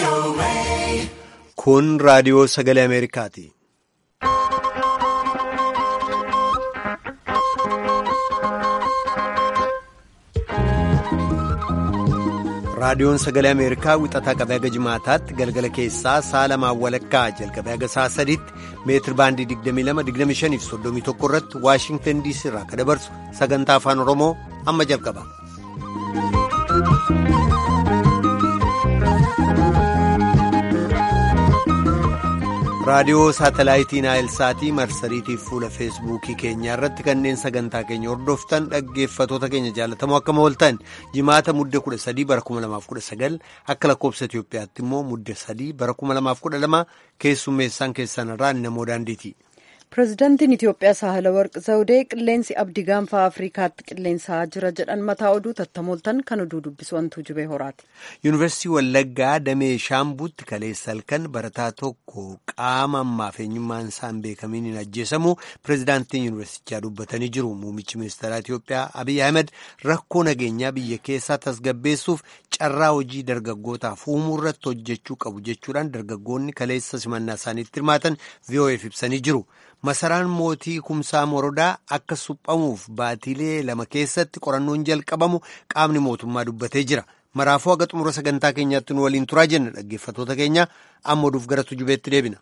Kun raadiyoo sagalee Ameerikaati. Raadiyoon sagalee Ameerikaa wixataa qabee haga jimaataatti galgala keessaa sa'a lamaan walakkaa jalqabee haga sa'a sadiitti meetir baandii 22-25 fi 31 irratti Waashingtan DC irraa kan dabarsu sagantaa afaan Oromoo amma jalqaba. raadiyoo saatalaayitii naayilsaatii marsariitiif fuula feesbuukii keenyaa irratti kanneen sagantaa keenya hordoftan dhaggeeffatoota keenya jaalatamoo akkam ooltan jimaata mudde 13 bara 2019 akka lakkoobsa Itiyoophiyaatti immoo mudde 3 bara 2012 keessummeessaan keessan irraa namoo daandiiti. pireezidaantiin Itiyoophiyaa Saahilawarq Zawudee qilleensi abdii gaanfa Afrikaatti qilleensaa jira jedhan mataa oduu tattamooltan kan oduu dubbisu wantuu jubee horaati. Yuunivarsiitii Wallaggaa Damee Shaambuutti kaleessa halkan barataa tokko qaama ammaaf eenyummaan isaan beekamiin hin ajjeesamu pireezidaantiin yuunivarsiitichaa dubbatanii jiru. Muummichi ministeeraa Itiyoophiyaa Abiy Ahmed rakkoo nageenyaa biyya keessaa tasgabbeessuuf carraa hojii dargaggootaaf uumuu irratti hojjechuu qabu jechuudhaan dargaggoonni kaleessa simannaa isaaniitti hirmaatan VOA'f ibsanii jiru. Masaraan mootii kumsaa morodaa akka suphamuuf baatiilee lama keessatti qorannoon jalqabamu qaamni mootummaa dubbatee jira. Maraafuu haga xumura sagantaa keenyaatti nu waliin turaa jenna dhaggeeffatoota keenya amma oduuf gara tujubeetti deebina.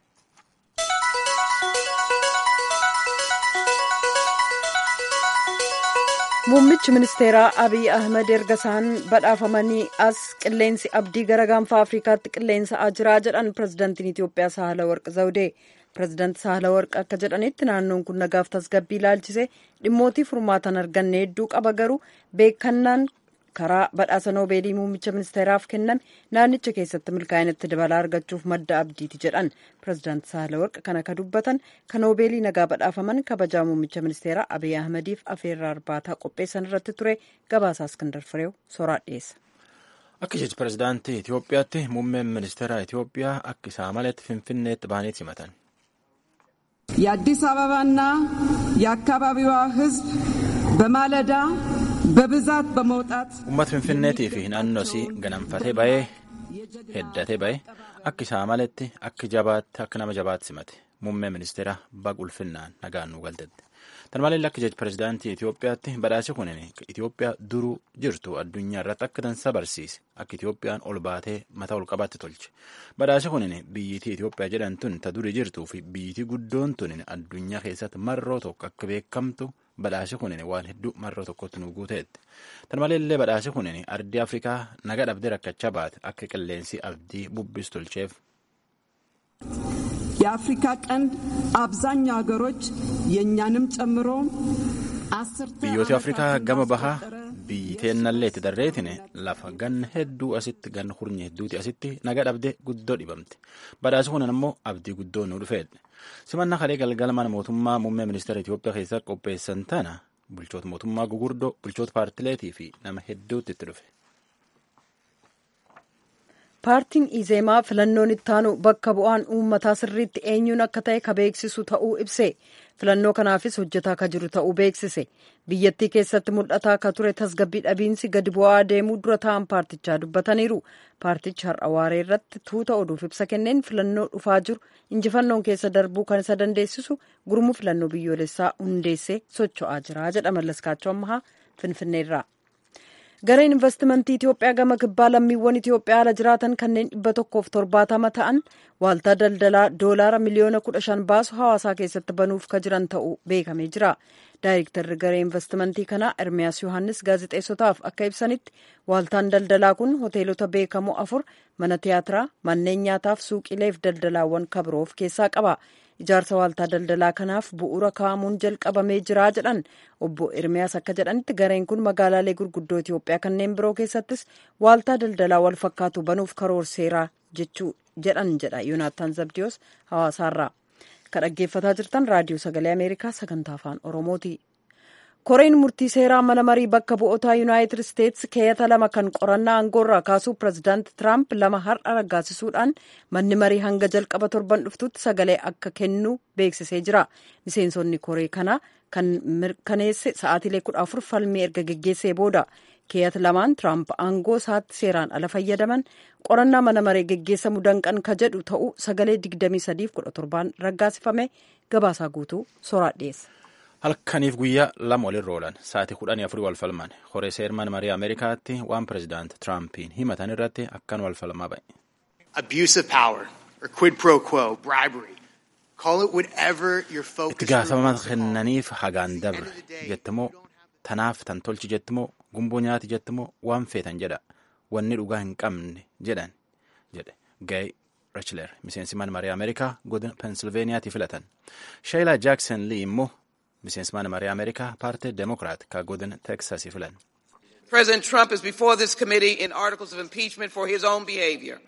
Muummichi ministeeraa Abiy Ahmed erga isaan badhaafamanii as qilleensi abdii gara gaanfa Afrikaatti qilleensaa jira jedhan pireezidaantiin Itiyoophiyaa Saahilawarq Zawudee. pireezidaanti Saahilawarq akka jedhanitti naannoon kun nagaaf tasgabbii ilaalchise dhimmootii furmaatan arganne hedduu qaba garuu beekannaan karaa badhaasa noobeelii muummicha ministeeraaf kenname naannicha keessatti milkaa'inatti dabalaa argachuuf madda abdiiti jedhan pireezidaanti Saahilawarq kan akka dubbatan kan noobeelii nagaa badhaafaman kabajaa muummicha ministeeraa Abiy Ahmediif afeerraa arbaataa qopheessan irratti ture gabaasaa Iskandar Fireew soraa dhiyeessa. Akka jechi pireezidaantii Itiyoophiyaatti muummeen ministeera Itiyoophiyaa akka isaa maletti finfinneetti bahanii simatan. የአዲስ አበባና የአካባቢዋ ሕዝብ በማለዳ በብዛት በመውጣት Uummata Finfinneetii fi naannoo isii ganamfatee bahee heddatee bahee akka isaa maletti akka jabaatti akka nama jabaatti simate muummee ministeera baqulfinnaan nagaan nu galtette. Tan malee akka jechi pireezidaantii Itiyoophiyaatti badhaasi kun Itiyoophiyaa duruu jirtu addunyaa irratti akka dansa barsiise akka Itiyoophiyaan ol baatee mataa ol qabaatti tolche. Badhaasi kun biyyitii Itiyoophiyaa jedhamtun ta durii jirtuu fi biyyitii guddoon tun addunyaa keessatti marroo tokko akka beekamtu badhaasi kun waan hedduu marroo tokkotti nu guuteetti. Tan malee illee badhaasi kun ardii Afrikaa naga dhabdee rakkachaa baate akka qilleensi abdii bubbis tolcheef. የአፍሪካ ቀንድ አብዛኛው ሀገሮች የእኛንም ጨምሮ biyyooti afrikaa gama bahaa biyyi teennallee itti darreetine lafa ganna hedduu asitti ganna hurnye hedduuti asitti naga dhabde guddoo dhibamte badhaasi kun ammoo abdii guddoo nu dhufeedhe simannaa kalee galgala mana mootummaa muummee ministeera Itiyoophiyaa keessaa qopheessan tana bulchoota mootummaa gugurdoo bulchoota paartileetii fi nama hedduutti itti dhufe. paartiin izeemaa filannoon ittaanu bakka bu'aan uummataa sirriitti eenyuun akka ta'e ka beeksisu ta'uu ibse filannoo kanaafis hojjetaa ka jiru ta'uu beeksise biyyattii keessatti mul'ataa ka ture tasgabbii dhabiinsi gadi bu'aa deemuu dura ta'an paartichaa dubbataniiru paartichi har'a waaree irratti tuuta oduuf ibsa kenneen filannoo dhufaa jiru injifannoon keessa darbuu kan isa dandeessisu gurmuu filannoo biyyoolessaa hundeessee socho'aa jira jedha mallaskaachoo ammahaa finfinneerraa. gareen investimentii Itiyoophiyaa gama kibbaa lammiiwwan Itiyoophiyaa ala jiraatan kanneen dhibba tokkoof torbaatama ta'an waaltaa daldalaa doolaara miliyoona kudha shan baasu hawaasaa keessatti banuuf ka jiran ta'uu beekamee jira. Daayirektarri garee investimentii kanaa Ermiyaas Yohaannis gaazexeessotaaf akka ibsanitti waaltaan daldalaa kun hoteelota beekamoo afur mana tiyaatiraa manneen nyaataaf suuqileef daldalaawwan kabiroof keessaa qaba. ijaarsa waaltaa daldalaa kanaaf bu'uura kaa'amuun jalqabamee jira jedhan obbo Ermiyaas akka jedhanitti gareen kun magaalaalee gurguddoo Itiyoophiyaa kanneen biroo keessattis waaltaa daldalaa wal fakkaatu banuuf karoorseera jechuu jedhan jedha Yoonaattaan Zabdiyoos hawaasaarraa kan dhaggeeffataa jirtan raadiyoo sagalee Ameerikaa sagantaa afaan Oromooti. koreen murtii seeraa mana marii bakka bu'ootaa yuunaayitid isteetsi keeyata lama kan qorannaa aangoorraa kaasuu pireezidaanti tiraamp lama har'a raggaasisuudhaan manni marii hanga jalqaba torban dhuftutti sagalee akka kennu beeksisee jira miseensonni koree kanaa kan mirkaneesse sa'aatiilee kudha afur falmii erga geggeessee booda keeyat lamaan tiraamp aangoo isaatti seeraan ala fayyadaman qorannaa mana maree geggeessamu danqan ka jedhu ta'uu sagalee 2317 raggaasifame gabaasaa guutuu soraa dhiyeessa. halkaniif guyyaa lama walirra oolan sa'aatii kudhanii afurii wal falman horee seerman marii ameerikaatti waan pirezidaant tiraampiin himatan irratti akkan wal falmaa ba'e. abuse of power or quid pro quo bribery call it whatever your focus. itti gaafatama kennaniif hagaan dabre jettimoo tanaaf tan tolchi jettimoo gumboo nyaati jettimoo waan feetan jedha wanni dhugaa hin qabne jedhan jedhe gay rachler miseensi mana marii ameerikaa godina pensilveeniyaatti filatan sheeyilaa jaakson lii immoo miseensi mana marii ameerikaa paartii demokiraat ka godina teksasii filan. President Trump is before this committee in articles of impeachment for his own behavior.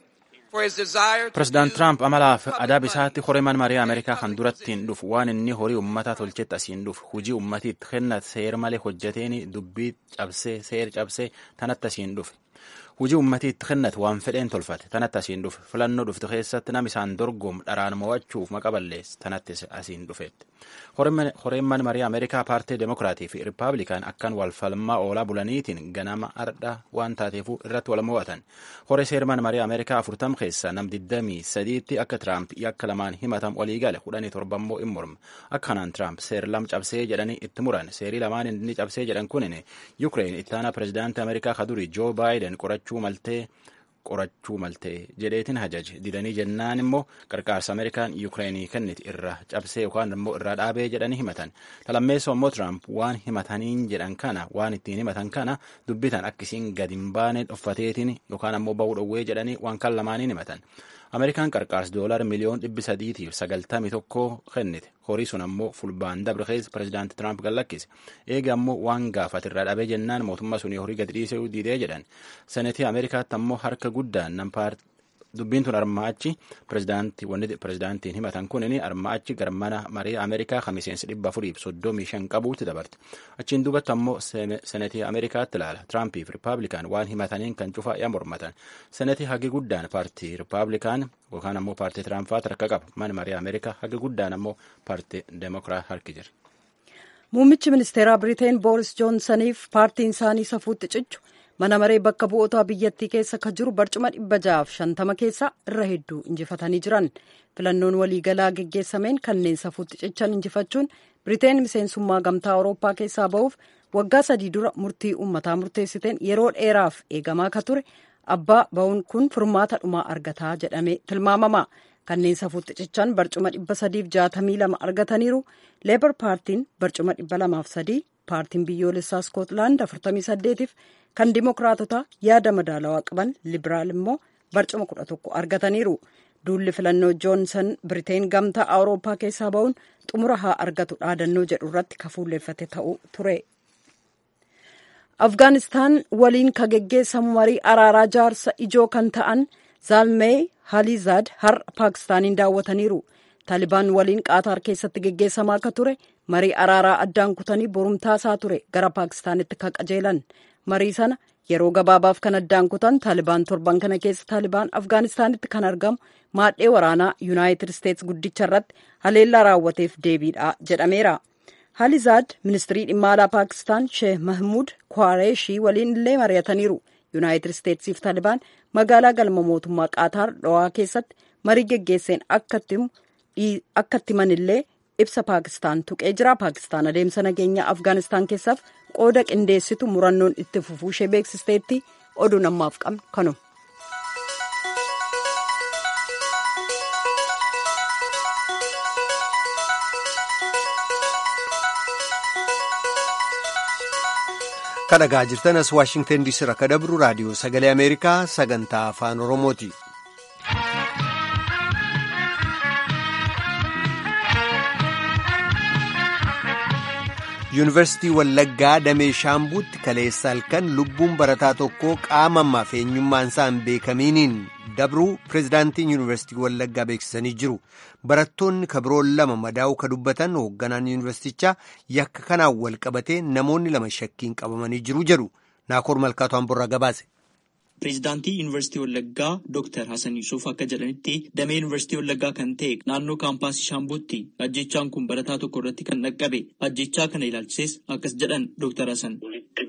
Pireezidaant Tiraamp amalaaf adaab isaatti horee mana marii Ameerikaa kan durattiin dhufu waan inni horii uummataa tolchetti asiin dhufu hujii uummatiitti kennat seer malee hojjeteen dubbii cabsee seer cabsee tanatti asiin dhufe. Hujii uummatiitti kennat waan fedheen tolfate tanatti asiin dhufe filannoo dhuftu keessatti nam isaan dorgomu dharaan mo'achuuf maqa balleesse tanatti asiin dhufeetti. Horeen mana marii Ameerikaa paartii Demokiraatii fi Rippaabilikaan akkan wal falmaa oolaa bulaniitiin ganama ardha waan taateefuu irratti wal mo'atan. Horee seera mana marii Ameerikaa afurtam keessaa nam digdamii sadiitti akka Tiraamp yakka lamaan himatam walii gale kudhanii torba immoo in morma. Akka kanaan Tiraamp seer lam cabsee jedhanii itti muran. Seerii lamaan inni cabsee jedhan kunin Yukireen ittaana pireezidaantii Ameerikaa kadurii Joo Baayiden qorachuu maltee qorachuu maltee jedheetiin hajaje didanii jennaan immoo qarqaarsa ameerikaan yuukireenii kenniti irra cabsee yookaan immoo irraa dhaabee jedhanii himatan talammeessoo immoo tiraamp waan himataniin jedhan kana waan ittiin himatan kana dubbitan akkisiin gadi hin baane dhoffateetiin yookaan ammoo bahuu dhowwee jedhanii waan kan lamaaniin himatan ameerikaan qarqaarsa doolaar miliyoon dhibbi sadiitiif sagaltamii tokko kennite horii sun ammoo fulbaan dabre keessa pireezidaanti tiraamp gallakkise eega ammoo waan gaafate irraa dhabee jennaan mootummaa sunii horii gadi dhiisee diidee jedhan senetii ameerikaatti ammoo harka guddaan nam dubbiin tun armaachi pireezidaantii wanni pireezidaantiin himatan kunin armaachi garmana marii ameerikaa kan miseensi dhibba afuriif soddomii shan qabuutti dabarte achiin duubatti ammoo senetii ameerikaatti ilaala tiraampiif rippaabilikaan waan himataniin kan cufaa yaa mormatan senetii hagi guddaan paartii rippaabilikaan yookaan ammoo paartii tiraampaat harka qaba mana marii ameerikaa hagi guddaan ammoo paartii demokiraat harki jira. muummichi ministeeraa biriteen booris joonsaniif paartiin isaanii safuutti cichu mana maree bakka bu'ootaa biyyattii keessa ka jiru barcuma dhibba ja'aaf shantama keessaa irra hedduu injifatanii jiran filannoon waliigalaa geggeessameen kanneen safuutti cichan injifachuun biriteen miseensummaa gamtaa awurooppaa keessaa ba'uuf waggaa sadii dura murtii uummataa murteessiteen yeroo dheeraaf eegamaa ka ture abbaa ba'uun kun furmaata dhumaa argataa jedhamee tilmaamama kanneen safuutti cichan barcuma dhibba sadiif jaatamii lama argataniiru leebar paartiin barcuma dhibba lamaaf sadii paartiin biyyoolessaa iskootlaand afurtamii saddeetiif kan dimokiraatota yaada madaalawaa qaban libiraal immoo barcuma kudha tokko argataniiru duulli filannoo joonsan biriteen gamtaa awurooppaa keessaa ba'uun xumura haa argatu dhaadannoo jedhu irratti kafuulleeffate ta'uu ture. afgaanistaan waliin ka geggeessamu marii araaraa jaarsa ijoo kan ta'an zaalmee halizaad har'a paakistaaniin daawwataniiru taalibaan waliin qaataar keessatti geggeessamaa akka ture marii araaraa addaan kutanii borumtaasaa ture gara paakistaanitti ka qajeelan marii sana yeroo gabaabaaf kan addaan kutan taalibaan torban kana keessa taalibaan afgaanistaanitti kan argamu maadhee waraanaa yuunaayitid isteets guddicha irratti haleellaa raawwateef deebiidha jedhameera halizaad ministirii dhimma alaa paakistaan sheeh mahmuud kwaareeshii waliin illee mari'ataniiru yuunaayitid isteetsiif taalibaan magaalaa galma mootummaa qaataar dhowaa keessatti marii geggeesseen akka itti himanillee ibsa paakistaan tuqee jira paakistaan adeemsa nageenya afgaanistaan keessaaf qooda qindeessitu murannoon itti fufuu ishee beeksisteetti oduu namaaf qabnu kanuma. kadhagaa jirtan as waashingtan diisii irraa ka dabru raadiyoo sagalee ameerikaa sagantaa afaan oromooti. yuunivarsiitii wallaggaa damee shaambuutti kaleessa halkan lubbuun barataa tokkoo qaama ammaaf eenyummaan isaa hin beekamiiniin dabruu pireezidaantiin yuunivarsiitii wallaggaa beeksisanii jiru barattoonni kabiroon lama madaa'uu ka dubbatan hoogganaan yuunivarsiitichaa yakka kanaan wal qabatee namoonni lama shakkiin qabamanii jiru jedhu naakoor malkaatu hamburraa gabaase. Pireezidaantii Yuunivarsiitii Wallaggaa Dr. Hasan Yusuf akka jedhanitti damee Yuunivarsiitii Wallaggaa kan ta'e naannoo kaampaasii Shaambuutti ajjechaan kun barataa tokko irratti kan dhaqqabe ajjechaa kana ilaalchises akkas jedhan Dr. Hasan. Walitti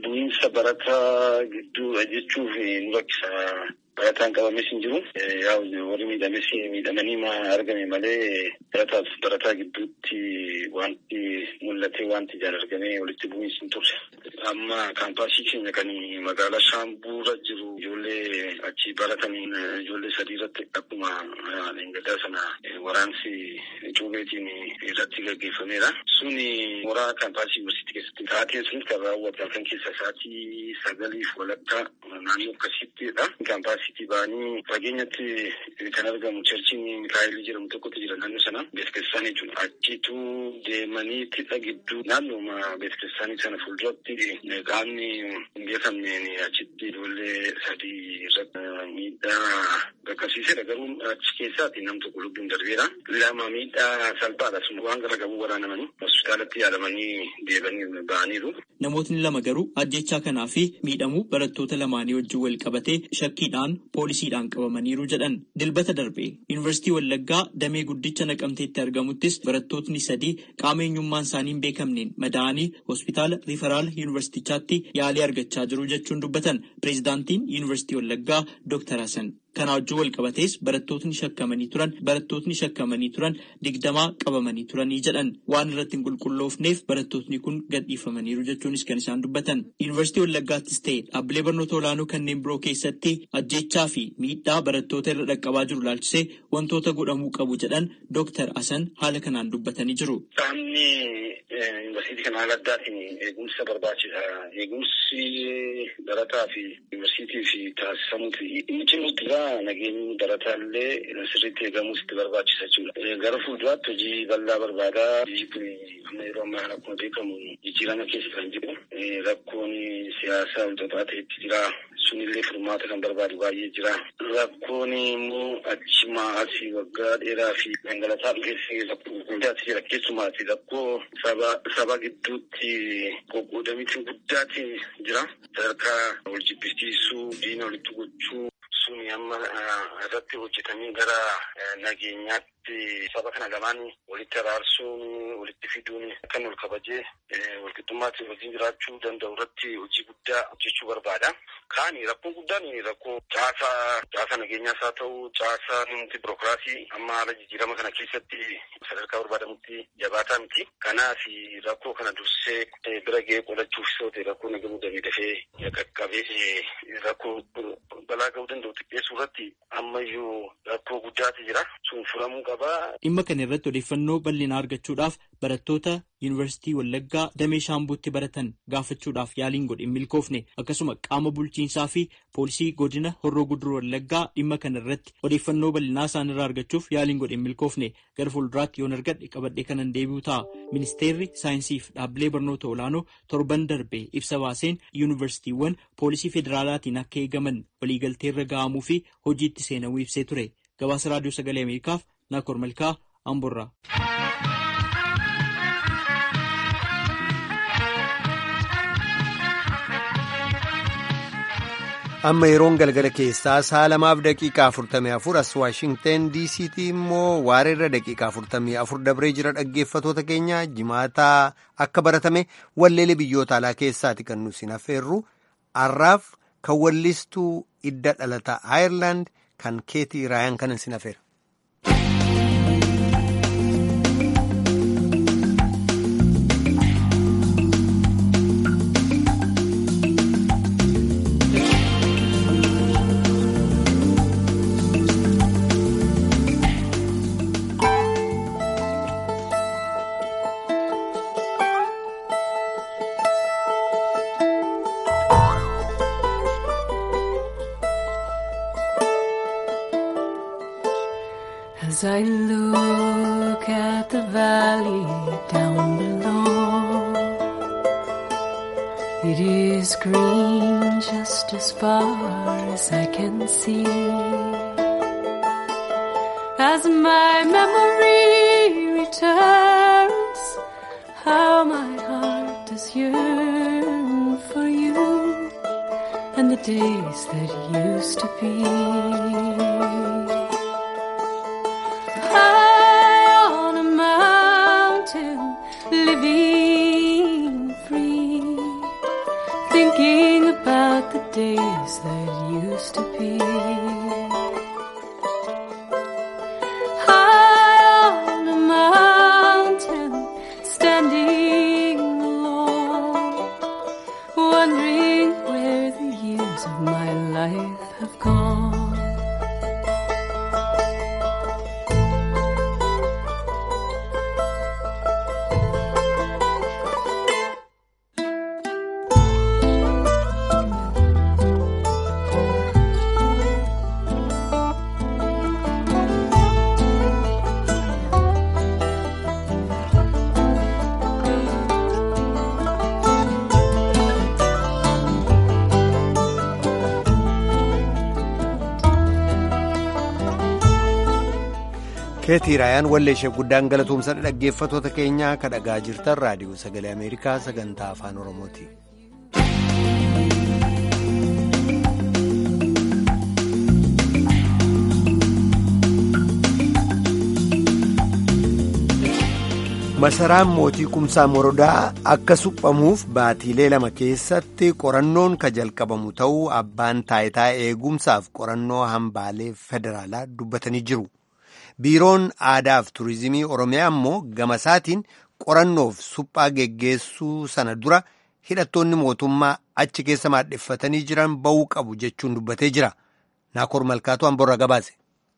bu'iinsa barataa gidduudha jechuuf nu rakkisa. Barataan qabames hin jiru. Warri miidhames miidhamanii argame malee barataaf barataa gidduutti wanti mul'atee wanti ijaan argamee walitti bu'iinsi hin turre. Amma kaampaasii keenya kan magaalaa Shaambuura jiru ijoollee achi barataniin ijoollee sadii irratti akkuma leengadaa sana waraansi cuubeetiin irratti gaggeeffameera. Suni mooraa kaampaasii yuunivarsiitii keessatti taateen sun kan raawwatan kan keessa sa'aatii sagaliif walakkaa naannoo akkasiittidha. Kaampaasiitii ba'anii fageenyatti kan argamu cherchiin Mikaayilii jedhamu tokkotu jira naannoo sana beeksisaan jechuudha. Achitu deemanii tixa gidduu naannooma beeksisaanii sana fuulduratti qaamni hin beekamneen achitti ijoollee sadii irratti miidhaa qaqqabsiisedha. Garuu achi keessaatti nam tokko lubbuun darbeera. Lama miidhaa salphaadha. Waan gara gabuu waraanamanii hospitaalatti yaalamanii deebanii ba'aniiru. Namootni lama garuu ajjechaa kanaa fi miidhamuu barattoota lamaanii wajjin wal qabatee shakkiidhaan poolisiidhaan qabamaniiru jedhan. Dilbata darbe Yuunivarsiitii Wallaggaa damee guddicha naqamteetti argamuttis barattootni sadii qaama eenyummaan isaanii hin beekamneen madaa'anii hospitaala riifaraal yuunivarsiitichaatti yaalii argachaa jiru jechuun dubbatan. Pireezidaantiin Yuunivarsiitii Wallaggaa Dr. Hasan. Kana wajjin wal qabatees barattootni shakkamanii turan barattootni shakkamanii turan digdamaa qabamanii turanii jedhan waan irratti hin qulqulloofneef barattootni kun gadhiifamaniiru jechuunis kan isaan dubbatan. Yuunivarsiitii Wallaggaattis ta'e dhaabbilee barnoota olaanoo kanneen biroo keessatti ajjechaa fi miidhaa barattoota irra dhaqqabaa jiru laalchisee wantoota godhamuu qabu jedhan Dooktar Hasan haala kanaan dubbatanii jiru. Qaamni yuunivarsiitii kana haala addaatiin eegumsa barbaachisa. Eegumsi barataa fi yuunivarsiitii fi taasisamuuti. Inni cimutti nageenyi barataallee sirriitti eegamuus itti barbaachisa jechuudha. Gara fuulduraatti hojii bal'aa barbaada. Biyyi kun amma yeroo ammaa akkuma beekamu jijjiirama keessa kan jiru. Rakkoon siyaasaa walxaxaa ta'etti jira. Sunillee furmaata kan barbaadu baay'ee jira. Rakkoon immoo achimaa asii waggaa dheeraa fi dhangalataa dhufeessi rakkoo guddaatti jira. Keessumaati rakkoo saba gidduutti qoqqoodamiitiin guddaatti jira. Sadarkaa wal jibbisiisuu, diina walitti gochuu. Suni amma irratti hojjetamee gara nageenyaatti saba kana lamaan walitti araarsuun walitti fiduun kan ol kabajee walqixxummaatti wajjin jiraachuu danda'u irratti hojii guddaa hojjechuu barbaada. Kaani rakkoon guddaan rakkoo caasaa caasaa nageenyaas haa ta'u caasaa nuti birookiraasii amma haala jijjiirama kana keessatti sadarkaa barbaadamutti jabaataa miti. Kanaaf rakkoo kana dursee bira ga'ee qolachuuf yoo ta'e rakkoo nagamuu damee dafee qaqqabee rakkoo balaa ga'uu danda'u xiqqeessuu irratti ammayyuu rakkoo guddaatu jira. Sun furamuu qaba. Dhimma kana irratti odeeffannoo bal'inaa argachuudhaaf barattoota Yuunivarsiitii Wallaggaa damee Shaambuutti baratan gaafachuudhaaf yaaliin godhe hin milkoofne akkasuma qaama bulchiinsaa fi poolisii godina Horroo Guduruu Wallaggaa dhimma kana irratti odeeffannoo bal'inaa isaan irraa argachuuf yaaliin godhe hin milkoofne gara fuulduraatti yoon argadhe qabadhee kanan deebi'u ta'a. Ministeerri saayinsii fi dhaabbilee barnoota olaanoo torban darbe ibsa baaseen yuunivarsiitiiwwan poolisii federaalaatiin akka eegaman waliigalteerra ga'amuu fi hojiitti seenamuu ibsee ture. Gabaasa Raadiyoo Sagalee Ameerikaaf Naakoor Malkaa Amborraa. amma yeroon galgala keessaa sa'a lamaaf daqiiqaa afurtamii afur as waashingten diisiitii immoo waareerra daqiiqaa afurtamii afur dabree jira dhaggeeffatoota keenya jimaataa akka baratame walleelee biyyoota alaa keessaati kan nu sin affeerru har'aaf kan wallistuu idda dhalataa aayerlaand kan keetii raayaan kanan sin affeera. As I look at the valley down below, it is green just as far as I can see. As my memory returns, how my heart does yearn for you and the days that used to be. High on a mountain, living free, thinking that used to be. High on a mountain, standing alone, wondering where the years of my life have gone. keetii raayaan walleeshee guddaan galatoomsa dhaggeeffatoota keenyaa ka dhagaa jirtan raadiyoo sagalee ameerikaa sagantaa afaan oromooti. masaraan mootii kumsaa morodaa akka suphamuuf baatiilee lama keessatti qorannoon ka jalqabamu ta'uu abbaan taayitaa eegumsaaf qorannoo hambaalee federaalaa dubbatanii jiru. biiroon aadaa fi turizimii oromiyaa immoo gama isaatiin qorannoof suphaa geggeessuu sana dura hidhattoonni mootummaa achi keessa maadheffatanii jiran ba'uu qabu jechuun dubbatee jira naakoor malkaatu hamborra gabaase.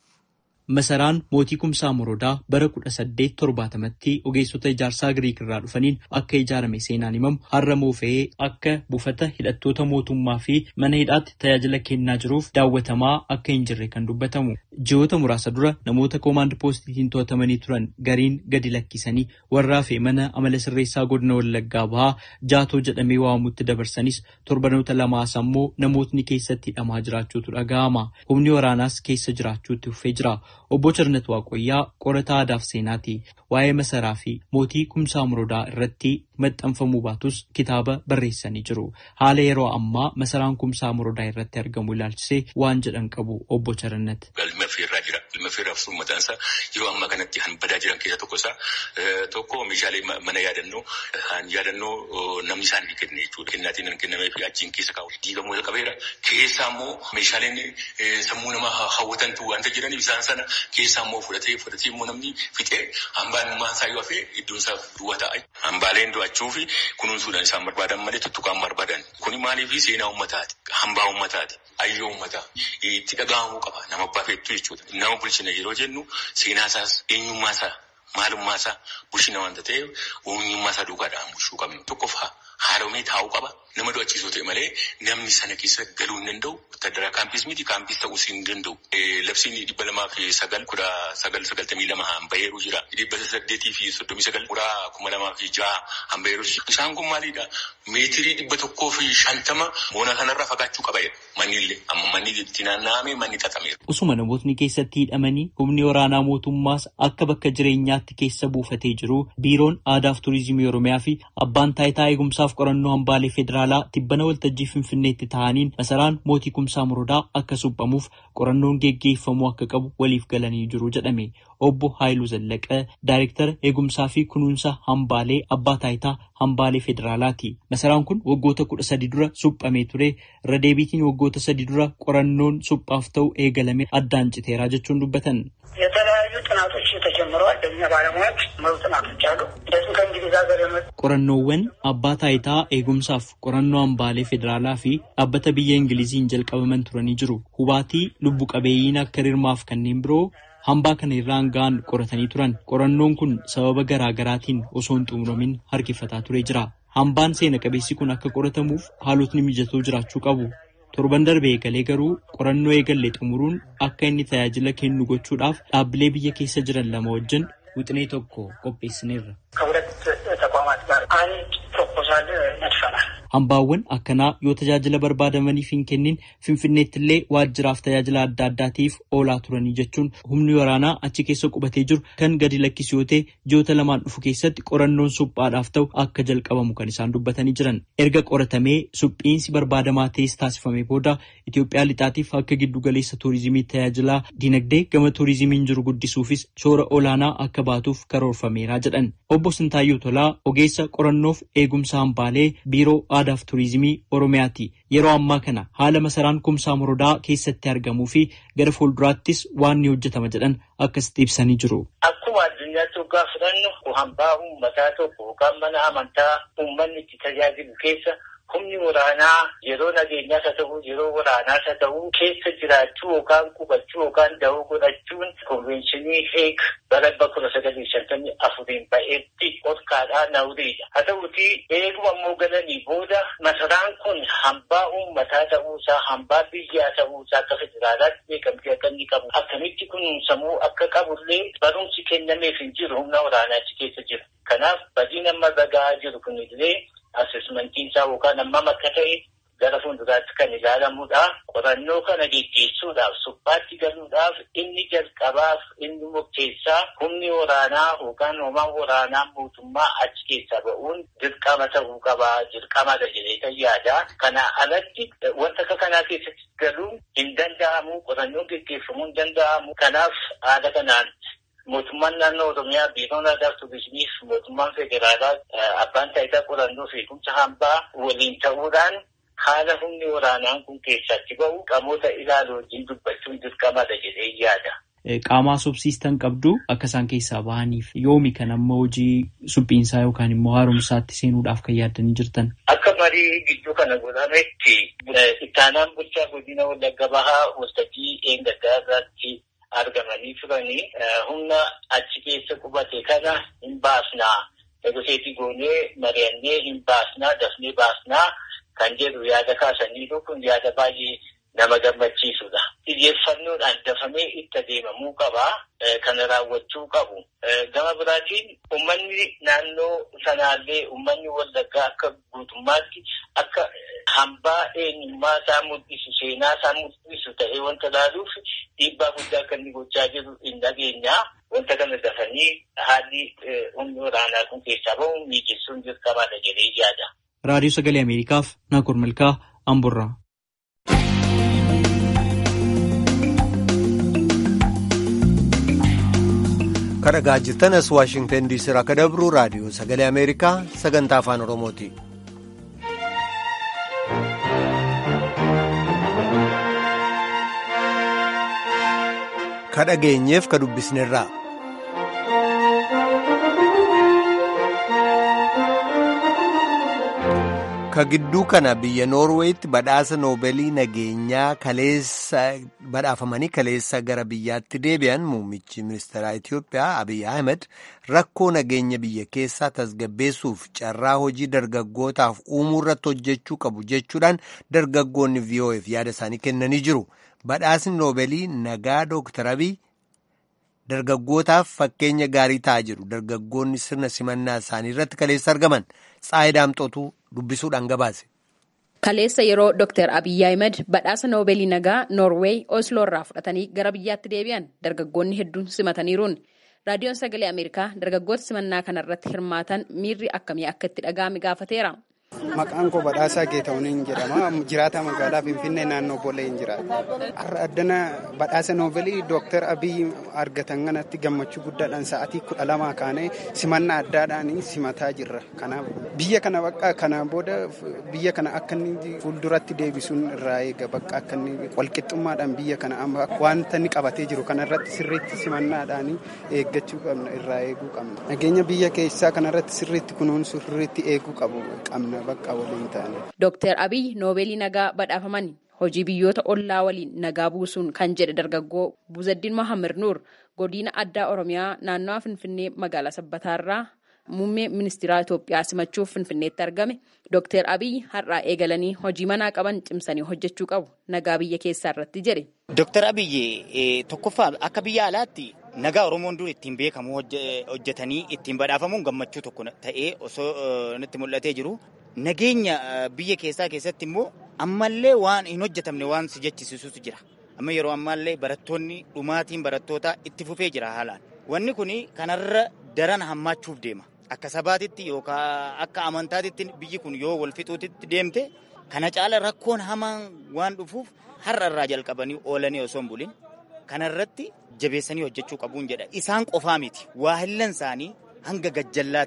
Masaraan mootii kumsaa morodaa bara kudha saddeet torbaatamatti ogeessota ijaarsaa Giriik irraa dhufaniin akka ijaarame seenaan himamu har'a moofa'ee akka buufata hidhattoota mootummaa fi mana hidhaatti tajaajila kennaa jiruuf daawwatamaa akka hin jirre kan dubbatamu. Ji'oota muraasa dura namoota koomaand poostiitiin to'atamanii turan gariin gadi lakkisanii warraa fi mana amala sirreessaa godina Wallaggaa bahaa jaatoo jedhamee waamamutti dabarsanis torbanoota lamaas ammoo namootni keessatti hidhamaa jiraachuutu dhaga'ama. Humni waraanaas keessa jiraachuutti fufee jira. Obbo Cirnet Waaqoyyaa qorataa aadaaf seenaati. Waa'ee masaraa fi mootii kumsaa morodaa irratti maxxanfamuu baatus kitaaba barreessanii jiru. Haala yeroo ammaa masaraan kumsaa morodaa irratti argamu ilaalchisee waan jedhan qabu Obbo Cirnet. Galma feerraa jira. Galma feerraa fi mataan isaa yeroo ammaa kanatti han badaa jiran keessaa tokko isaa tokko meeshaalee mana yaadannoo han yaadannoo namni isaan hin kenne jechuudha. Kennaatiin hin kennamee fi achiin keessa kaa'u. Diigamuu jalqabeera. Keessaa immoo meeshaaleen sammuu namaa hawwatantu wanta jiraniif isaan sana keessaa immoo fudhatee fudhatee immoo namni fixee hambaan uumaan isaa yoo hafee iddoon isaa duwwaa ta'a. Hambaaleen to'achuu fi kunuunsuudhaan isaan barbaadan malee tuttuqaan barbaadan. Kuni maaliif seenaa uummataati. Hambaa uummataati. Ayyoo uummataa. Itti dhaga'amuu qaba. Nama abbaa feetuu jechuudha. Nama bulchina yeroo jennu seenaa isaas eenyummaa isaa maalummaa isaa bulchina waanta ta'eef eenyummaa isaa duukaadhaan bulchuu qabna. Tokkoffaa haaromee taa'uu qaba. Nama do'achiisoo ta'e malee namni sana keessa galuu hin danda'u. Wattaaddara kaampis miti kaampis ta'uus hin danda'u. Labsiin dhibba lamaa fi sagal kudha sagal sagaltamii lama hanbaheeru jira. Dhibba saddeetii fi soddomii sagal kudha kuma lamaa fi jaha hanbaheeru jira. Isaan kun maalidha? Meetirii dhibba tokkoo fi shantama moona kanarraa fagaachuu qaba jedha. Manni illee amma manni itti naanna'amee manni xaxameera. Usuma namootni keessatti hidhamanii humni waraanaa mootummaas akka bakka jireenyaatti keessa buufatee jiru biiroon aadaa fi turizimii oromiyaa fi abbaan taayitaa eegumsaaf qorannoo hambaalee federaalaa tibbana waltajjii finfinneetti ta'aniin masaraan mootii kumsaa morodaa akka suphamuuf qorannoon geggeeffamuu akka qabu waliif galanii jiru jedhame. Obbo Haayiluu Zallaqaa Daayirektara eegumsaa fi kunuunsa hambaalee abbaa taayitaa hambaalee federaalaati. Masaraan kun waggoota kudha sadi dura suphamee ture. Irra deebiitiin waggoota sadi dura qorannoon suphaaf ta'u eegalame addaan citeeraa jechuun dubbatan. የተለያዩ ጥናቶች ተጀምረዋል። በእኛ ባለሙያዎች መሩ ጥናቶች አሉ። እንደዚሁም ከእንግሊዝ ሀገር የመጡ Qorannoowwan abbaa taayitaa eegumsaaf qorannoo hambaalee federaalaa fi dhaabbata biyya Ingiliziin jalqabaman turanii jiru. Hubaatii lubbu qabeeyyiin akka rirmaaf kanneen biroo hambaa kana irraan ga'an qoratanii turan. Qorannoon kun sababa garaa garaatiin osoo hin xumuramin harkifataa ture jira. Hambaan seena qabeessi kun akka qoratamuuf haalotni mijatoo jiraachuu qabu. Torban darbe eegalee garuu qorannoo eegalle xumuruun akka inni tajaajila kennu gochuudhaaf dhaabbilee biyya keessa jiran lama wajjin wixinee tokko qopheessineerra. ከሁለት ተቋማት ጋር አንድ ፕሮፖዛል ነድፈናል። Hambaawwan akkanaa yoo tajaajila barbaadamaniif hin kennin Finfinneetti illee waajjiraaf tajaajila adda addaatiif oolaa turanii jechuun humni waraanaa achi keessa qubatee jiru kan gadi lakkisu yoo ta'e ji'oota lamaan dhufu keessatti qorannoon suphaadhaaf ta'u akka jalqabamu kan isaan dubbatanii jiran. Erga qoratamee suphiinsi barbaadamaa ta'es taasifamee booda Itoophiyaa lixaatiif akka giddu galeessa tuurizimii tajaajilaa dinagdee gama tuurizimiin jiru guddisuufis shoora olaanaa akka baatuuf karoorfameera jedhan. Obbo Sintaayyoo Tolaa ogeessa qorannoof eegumsa hambaalee biiroo aadaaf turizimii Oromiyaati. Yeroo ammaa kana haala masaraan kumsaa morodaa keessatti argamuu fi gara fuulduraattis waan ni hojjetama jedhan akkasitti ibsanii jiru. Akkuma addunyaatti hoggaa fudhannu hambaa uummataa tokko yookaan mana amantaa uummanni itti tajaajilu keessa humni waraanaa yeroo nageenyaas haa ta'u yeroo waraanaas haa ta'u keessa jiraachuu yookaan qubachuu yookaan da'oo godhachuun konvenshinii heek bara dhibba kudha sagalii shantamii afuriin ba'eetti dhorkaadhaa nawriidha. Haa ta'uti eeguma immoo galanii booda masaraan kun hambaa uummataa ta'uusaa hambaa biyyaa ta'uusaa akka federaalaatti beekamtii akka inni qabu akkamitti kunuunsamuu akka qabullee barumsi kennameef hin jiru humna waraanaachi keessa jira. Kanaaf badiin amma ragaa jiru kunillee asesmentiin isaa yookaan hammam akka ta'e gara fuulduraatti kan ilaalamudha. Qorannoo kana geggeessuudhaaf suphaatti galuudhaaf inni jalqabaaf inni murteessaa humni waraanaa yookaan hoomaan waraanaa mootummaa achi keessaa ba'uun dirqama ta'uu qabaa dirqamadha jedhee yaada. Kana alatti wanta akka kanaa keessatti galuun hin danda'amu qorannoon geggeeffamuu hin danda'amu. Kanaaf haala kanaan mootummaan naannoo oromiyaa biiroon aadaa turizimiif mootummaan federaalaa abbaan taayitaa qorannoo fi eegumsa hambaa waliin ta'uudhaan haala humni waraanaan kun keessatti ba'u qamoota ilaalu wajjin dubbachuun dirqamadha jedhee yaada. Qaamaa subsiistan qabdu akka isaan keessaa bahaniif yoomi kan amma hojii suphiinsaa yookaan immoo haaromsaatti seenuudhaaf kan yaaddanii jirtan. Akka marii gidduu kana godhametti ittaanaan bulchaa godina wallagga bahaa waltajjii eeggataa irratti argamanii turanii humna achi keessa qubate kana hin baasnaa negoseetii goonee mari'annee hin baasnaa dafnee baasnaa kan jedhu yaada kaasaniiru kun yaada baay'ee nama gammachiisudha. Xiyyeeffannoodhaan dafamee itti adeemamuu qabaa. Kana raawwachuu qabu. Gama biraatiin uummanni naannoo sanaallee uummanni wallaggaa akka guutummaatti akka hambaa eenyummaa isaa mul'isu seenaa isaa mul'isu ta'ee wanta ilaaluuf dhiibbaa guddaa akka inni gochaa jiru hin dhageenyaa. Wanta kana dafanii haalli humni waraanaa kun keessaa bahu mijeessuun dirqamaadha jedhee yaada. Raadiyoo Sagalee Ameerikaaf Naakoor Malkaa Amburraa. kan dhagaa jirtan as waashingtan diisii irraa akka dabru raadiyoo sagalee ameerikaa sagantaa afaan oromooti. ka dhageenyeef ka dubbisnerraa. ka gidduu kana biyya noorweetti badhaasa noobeelii nageenyaa kaleessa badhaafamanii kaleessa gara biyyaatti deebi'an muummichi ministeeraa Itiyoophiyaa Abiy Ahmed rakkoo nageenya biyya keessaa tasgabbeessuuf carraa hojii dargaggootaaf uumuu irratti hojjechuu qabu jechuudhaan dargaggoonni VOF yaada isaanii kennanii jiru. Badhaasni noobeelii nagaa Dooktar Abiy dargaggootaaf fakkeenya gaarii ta'aa jiru. Dargaggoonni sirna simannaa isaanii irratti kaleessa argaman Tsaayi Daamxootu dubbisuudhaan gabaase. Kaleessa yeroo Dr. Abiyyi Ahmed badhaasa noobeelii nagaa Noorweey Osloo irraa fudhatanii gara biyyaatti deebi'an dargaggoonni hedduun simataniiruun raadiyoon sagalee Ameerikaa dargaggoota simannaa kanarratti hirmaatan miirri akkamii akka itti dhaga'ame gaafateera. Maqaan koo Badhaasaa Geetahuuniin jedhama. Jiraataa magaalaa Finfinnee naannoo Booleen jiraata. Har'a addana badhaasa noovelii Dooktar Abiyyi argatan kanatti gammachuu guddaadhaan sa'aatii kudha lamaa kaanee simannaa addaadhaan simataa jirra. Kanaaf biyya kana bakka kana booda biyya kana akka inni fuulduratti deebisuun irraa eega bakka akka inni walqixxummaadhaan biyya kana amma wanta inni qabatee jiru kanarratti sirriitti simannaadhaan eeggachuu qabna irraa eeguu qabna. Nageenya biyya keessaa kanarratti sirriitti kunuunsuu sirriitti eeguu qabu qabna. Dooktar Abiy noobeelii nagaa badhaafaman hojii biyyoota ollaa waliin nagaa buusuun kan jedhe dargaggoo Buzaddiin Mohaammed Nuur godina addaa Oromiyaa naannawaa Finfinnee magaalaa Sabbataarraa muummee ministeeraa Itoophiyaa simachuuf Finfinneetti argame Dooktar Abiy har'aa eegalanii hojii manaa qaban cimsanii hojjechuu qabu nagaa biyya keessaa irratti jedhe. Dooktar Abiy tokkoffaa akka biyya alaatti nagaa Oromoon dur ittiin beekamu hojjetanii ittiin badhaafamuun gammachuu tokko ta'ee osoo nutti mul'atee jiru. Nageenya biyya keessaa keessatti immoo ammallee waan hin hojjetamne waan si jechisiisutu jira. Amma yeroo ammaallee barattoonni dhumaatiin barattootaa itti fufee jira haalaan. Wanni kun kanarra daran hammaachuuf deema. Akka sabaatitti yookaan akka amantaatitti biyyi kun yoo wal fixuutitti deemte kana caala rakkoon hamaan waan dhufuuf har'a irraa jalqabanii oolanii osoo hin bulin kanarratti jabeessanii hojjechuu qabuun jedha. Isaan qofaa miti. Waahillan isaanii hanga gajjallaatti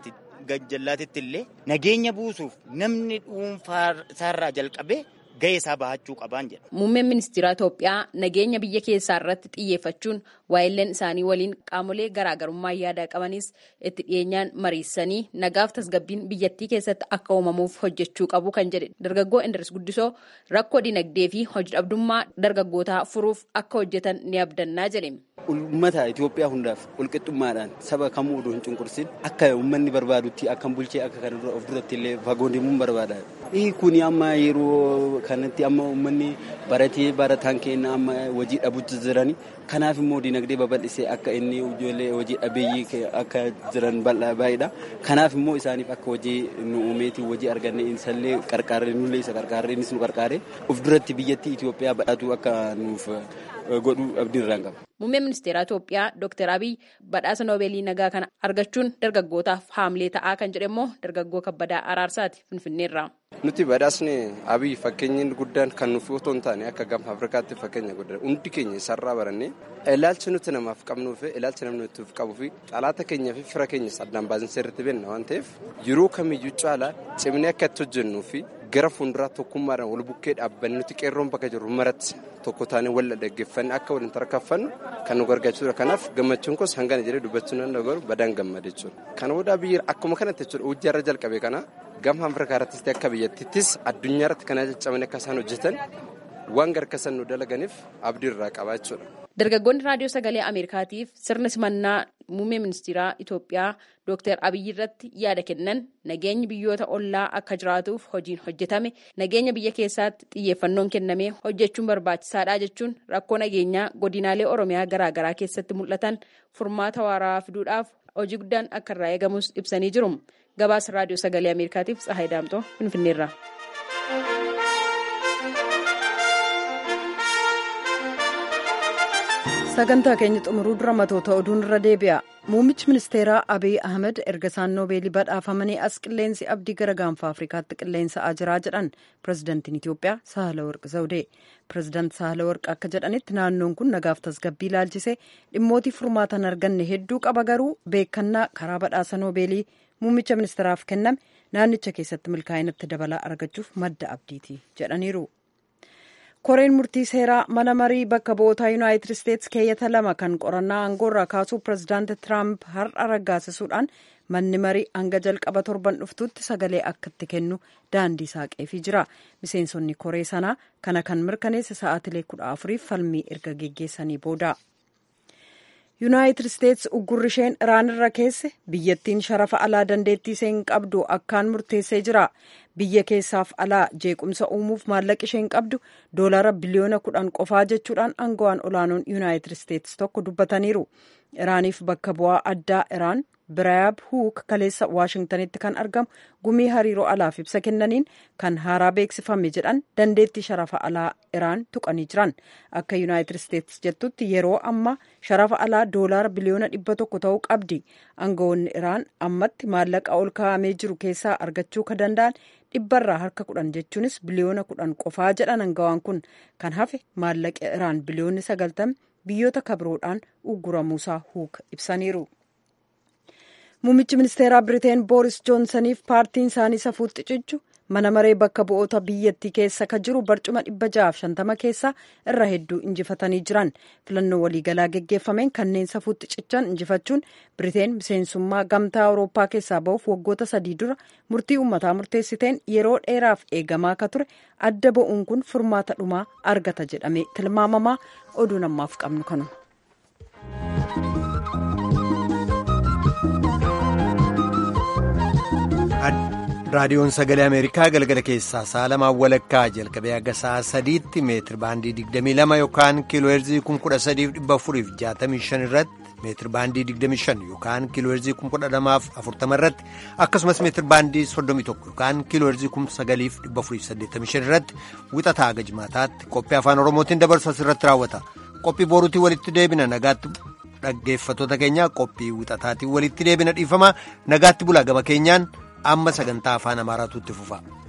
gajjallaatitti illee nageenya buusuuf namni dhuunfaa isaarraa jalqabee gahee isaa bahachuu qabaan jedha. Muummeen ministeera Itoophiyaa nageenya biyya keessaa irratti xiyyeeffachuun waa'illeen isaanii waliin qaamolee garaagarummaa yaadaa qabanis itti dhiyeenyaan mariisanii nagaaf tasgabbiin biyyattii keessatti akka uumamuuf hojjechuu qabu kan jedhe dargaggoo Indiris Guddisoo rakkoo dinagdee fi hojii dhabdummaa dargaggootaa furuuf akka hojjetan ni abdannaa jedhe. Uummata Itoophiyaa hundaaf walqixxummaadhaan saba kamuu oduu hin cunqursin akka uummanni barbaadutti akka bulchee akka kana dura of duratti illee fagoo deemuun barbaada. Kuni amma yeroo kanatti amma uummanni baratee barataan keenya amma hojii dhabutti jirani. Kanaaf immoo dinagdee babal'isee akka inni ijoollee hojii dhabeeyyii akka jiran baay'eedha. Kanaaf immoo isaaniif akka hojii nu uumeeti hojii arganne isallee qarqaarre nullee isa qarqaarre innis nu qarqaare of duratti biyyattii Itoophiyaa badhaatu akka nuuf godhu abdii irraan qaba. Muummeen ministeera Itoophiyaa Dr. Abiy badhaasa Noobeelii nagaa kana argachuun dargaggootaaf haamilee ta'aa kan jedhe immoo dargaggoo kabbadaa araarsaati Finfinneerraa. Nuti badhaasni Abiy fakkeenyi guddaan kan nuuf otoo hin taane akka gama Afrikaatti fakkeenya guddaa hundi keenya isarraa barannee ilaalcha nuti namaaf qabnuu fi ilaalcha namni nuti qabuu fi xalaata keenyaa fi fira keenya addaan baasnee sirriitti beekna waan ta'eef yeroo kamiyyuu caalaa cimnee akka itti hojjennuu fi gara fuulduraa tokkummaadhaan wal bukkee dhaabbanne nuti qeerroon bakka jirru maratti tokko taanee wal dhaggeeffanne akka waliin tarkaanfannu kan nu gargaarudha. Kanaaf gammachuun koos hangana jedhee dubbachuu nan dhagahu badaan gammade jechuudha. Kana booda biyya akkuma kanatti jechuudha hojii irra jalqabe kana gama Afrikaa irrattis ta'e akka biyyattiittis addunyaa irratti kana caccabanii akka isaan hojjetan waan gargaarsan nu dalaganiif abdii irraa qabaa jechuudha. Dargaggoonni raadiyoo sagalee Ameerikaatiif sirna simannaa muummee ministeeraa Itoophiyaa Dr. Abiyyi irratti yaada kennan nageenyi biyyoota ollaa akka jiraatuuf hojiin hojjetame nageenya biyya keessaatti xiyyeeffannoon kennamee hojjechuun barbaachisaadha jechuun rakkoo nageenyaa godinaalee Oromiyaa garaagaraa keessatti mul'atan furmaata waaraa fiduudhaaf hojii guddaan akka irraa eegamus ibsanii jiru. Gabaasa raadiyoo sagalee Ameerikaatiif Tsahaay Daamtoo Finfinneerraa. sagantaa keenya xumuruu dura matoota oduun irra deebi'a muummichi ministeeraa abiy ahmed erga isaan noobeelii badhaafamanii as qilleensi abdii gara gaanfa afrikaatti qilleensa'aa jiraa jedhan pirezidantiin itiyoophiyaa saahalawarq zawdee pirezidaant saahalawarq akka jedhanitti naannoon kun nagaaf tasgabbii ilaalchisee dhimmootii furmaatan arganne hedduu qaba garuu beekannaa karaa badhaasa noobeelii muummicha ministeeraaf kenname naannicha keessatti milkaa'inatti dabalaa argachuuf madda abdiiti jedhaniiru. koreen murtii seeraa mana marii bakka bu'ootaa yuunaayitid isteetsi keeyyata lama kan qorannaa aangoorraa kaasuu pirezidaanti tiraamp har'a raggaasisuudhaan manni marii hanga jalqaba torban dhuftutti sagalee akka itti kennu daandii saaqeefii jira miseensonni koree sanaa kana kan mirkaneesse sa'aatilee kudha afuriif falmii erga geggeessanii booda. yuunaayitid isteetsi uggurri isheen iraan irra keesse biyyattiin sharafa alaa dandeettii isheen qabdu akkaan murteessee jira biyya keessaaf alaa jeequmsa uumuuf maallaqa isheen qabdu doolaara biliyoona kudhan qofaa jechuudhaan aangawaan olaanoon yuunaayitid isteetsi tokko dubbataniiru iraaniif bakka bu'aa addaa iraan biraayab huuk kaleessa waashingtanitti kan argamu gumii hariiroo alaaf ibsa kennaniin kan haaraa beeksifame jedhan dandeettii sharafa alaa iraan tuqanii jiran akka yuunaayitid isteetsi jettutti yeroo amma sharafa alaa doolaara biliyoona dhibba tokko ta'uu qabdi aangawoonni iraan ammatti maallaqa ol kaa'amee jiru keessaa argachuu ka danda'an dhibbarraa harka kudhan jechuunis biliyoona kudhan qofaa jedhan aangawaan kun kan hafe maallaqa iraan biliyoonni sagaltami biyyoota kabiroodhaan ugguramuusaa huuk ibsaniiru. muummichi ministeeraa biriteen booris joonsaniif paartiin isaanii safuutti cichu mana maree bakka bu'oota biyyattii keessa ka jiru barcuma dhibba ja'aaf shantama keessaa irra hedduu injifatanii jiran filannoo waliigalaa geggeeffameen kanneen safuutti cichan injifachuun biriteen miseensummaa gamtaa awurooppaa keessaa ba'uuf waggoota sadii dura murtii uummataa murteessiteen yeroo dheeraaf eegamaa ka ture adda ba'uun kun furmaata dhumaa argata jedhamee tilmaamamaa oduu namaaf qabnu kanuma. raadiyoon sagalee ameerikaa galgala keessaa sa'a lamaan walakkaa jalqabee haga sa'a sadiitti meetir baandii 22 yookaan kiilooheerzii 13465 irratti meetir baandii 25 yookaan kiilooheerzii 12040 irratti akkasumas meetir baandii 31 yookaan kiilooheerzii 9485 irratti wixataa haga jimaataatti qophii afaan oromootiin dabarsu asirratti raawwata qophii boruutii walitti deebina nagaatti dhaggeeffattoota keenya qophii wixataatiin walitti deebina dhiifama nagaatti bulaa gama keenyaan amma sagantaa afaan amaaraatu itti fufa.